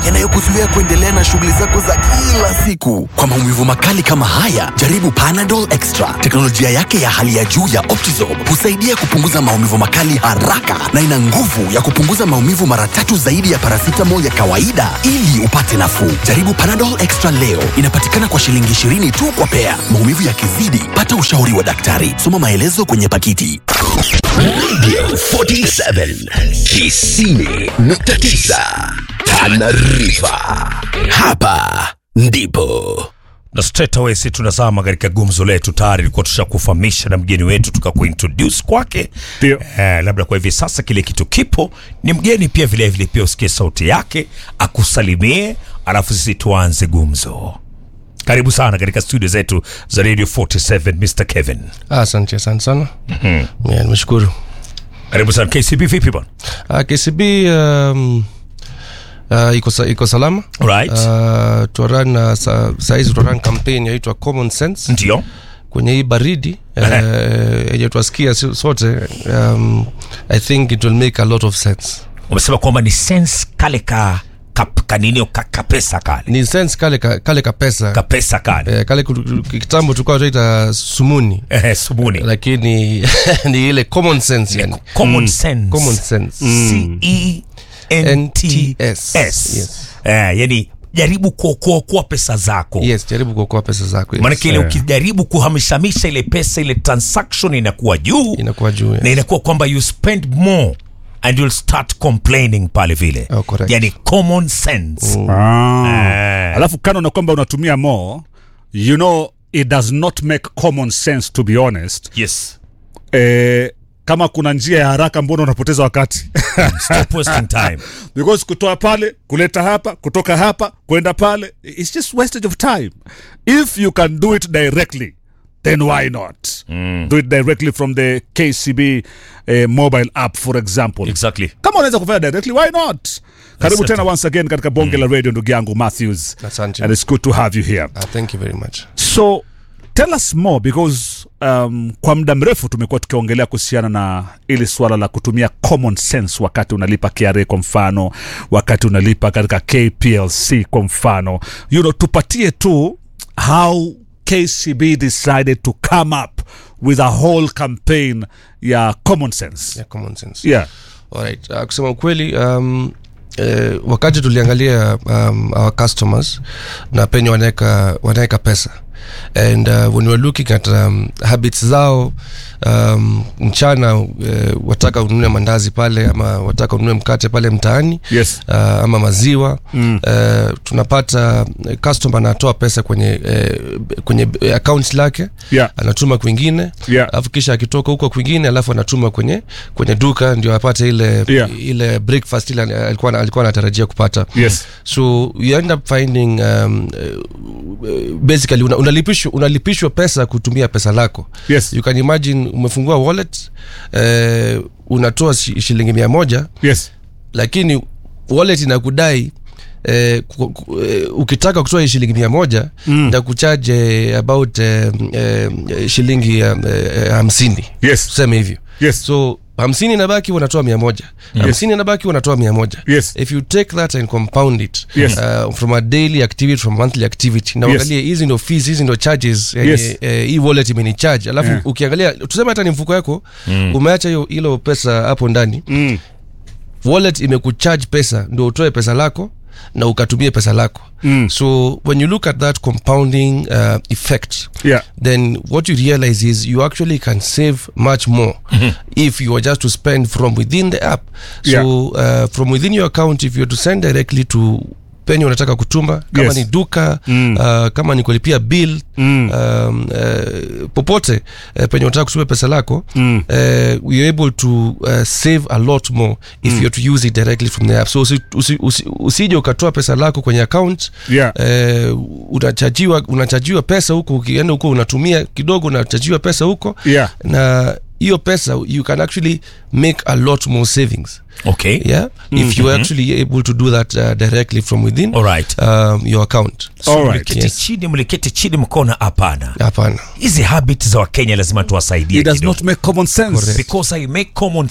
yanayokuzuia kuendelea na shughuli zako za kila siku. Kwa maumivu makali kama haya, jaribu Panadol Extra. Teknolojia yake ya hali ya juu ya Optizorb husaidia kupunguza maumivu makali haraka na ina nguvu ya kupunguza maumivu mara tatu zaidi ya paracetamol ya kawaida ili upate nafuu. Jaribu Panadol Extra leo. Inapatikana kwa shilingi 20 tu kwa pea. Maumivu yakizidi, pata ushauri wa daktari. Soma maelezo kwenye pakiti. Radio 47 Kisini nukta tisa Tanarifa. Hapa ndipo na straight away si tunazama katika gumzo letu tayari ilikuwa tushakufahamisha na mgeni wetu tukakuintroduce kwake Ndio. eh, labda kwa hivi sasa kile kitu kipo ni mgeni pia vile vile pia usikie sauti yake akusalimie alafu sisi tuanze gumzo karibu sana katika studio zetu za radio 47 mr kevin Ah, Asante, asante sana. Yeah, nimeshukuru. karibu sana kcb vipi bwana Ah, KCB um, uh, iko, sa, iko salama right uh, twaran uh, sa, saizi twaran campaign yaitwa common sense ndio kwenye hii baridi uh, yenye twasikia si- sote um, i think it will make a lot of sense umesema kwamba ni sense kale ka kap- kanini ka, kapesa kale ni sense kale ka, kale kapesa kapesa kale eh, kale ku- ku- kitambo tulikuwa tunaita sumuni eh, subuni lakini ni ile common sense yani. common sense common sense C-E-N-T-S. Yes. Eh, yani jaribu kuokoaokoa pesa zako yes jaribu kuokoa pesa zako yes. maanake ile ukijaribu kuhamishamisha ile pesa ile transaction inakuwa juu inakuwa juu yes. na inakuwa kwamba you spend more and you'll start complaining pale vile Oh, correct. yani common sense Ah. Alafu kando na kwamba unatumia more, you know it does not make common sense to be honest. yes Eh, kama kuna njia ya haraka mbona unapoteza wakati? stop wasting time Because kutoa pale, kuleta hapa, kutoka hapa, kwenda pale, it's just wastage of time. If you can do it directly, then why not? Do it directly from the KCB eh, mobile app for example. exactly kama unaweza kufanya directly why not karibu Yes, tena sir. once again katika bonge la radio ndugu yangu matthews Asante. and it's good to have you here Uh, thank you very much so tell us more because um, kwa muda mrefu tumekuwa tukiongelea kuhusiana na ili suala la kutumia common sense wakati unalipa kra kwa mfano wakati unalipa katika kplc kwa mfano you know, tupatie tu how kcb decided to come up with a whole campaign ya common sense yeah, common sense yeah. Alright. Uh, kusema ukweli um, eh, wakati tuliangalia um, our customers na penye wanaweka wanaweka pesa and uh, when we were looking at um, habits zao um, mchana uh, wataka ununue mandazi pale ama wataka ununue mkate pale mtaani Yes. uh, ama maziwa mm. uh, tunapata uh, customer anatoa pesa kwenye uh, kwenye uh, account lake Yeah. anatuma kwingine Yeah. alafu kisha akitoka huko kwingine alafu anatuma kwenye kwenye duka ndio apate ile Yeah. ile breakfast ile alikuwa alikuwa anatarajia kupata Yes. so you end up finding um, uh, basically una, unalipishwa unalipishwa pesa kutumia pesa lako Yes. you can imagine umefungua wallet uh, unatoa shi- shilingi mia moja Yes. lakini wallet inakudai Eh, ku, ku, eh, ukitaka kutoa hii shilingi mia moja mm. ndakuchaje about eh, eh, shilingi eh, eh, hamsini Yes. tuseme hivyo Yes. so hamsini inabaki unatoa mia moja hamsini inabaki unatoa mia moja Yes. if you take that and compound it Yes. uh, from a daily activity from monthly activity na Yes. uangalie hizi ndo fees hizi ndo charges yenye, Yes. eh, hii wallet imeni charge alafu Yeah. ukiangalia tuseme hata ni mfuko yako mm. umeacha hiyo ilo pesa hapo ndani Mm. wallet imekucharge pesa ndo utoe pesa lako na ukatumie pesa lako Mm. so when you look at that compounding uh, effect Yeah. then what you realize is you actually can save much more if you are just to spend from within the app so Yeah. uh, from within your account if you're to send directly to penye unataka kutuma kama Yes. ni duka Mm. uh, kama ni kulipia bill Mm. um, uh, popote uh, penye unataka kutuma pesa lako Mm. uh, you're able to uh, save a lot more if you're to use it directly from the app so usi, usi, usi, usije ukatoa pesa lako kwenye account Yeah. eh, unachajiwa unachajiwa pesa huko ukienda huko unatumia kidogo unachajiwa pesa huko Yeah. na hiyo pesa you can actually make a lot more savings okay yeah if you are actually able to do that uh, directly from within Alright. um, your account so Alright. mliketi Yes. chini mliketi chini mkona hapana hapana hizi habit za wakenya lazima tuwasaidie It does kidogo. not make common sense. Correct. because i make common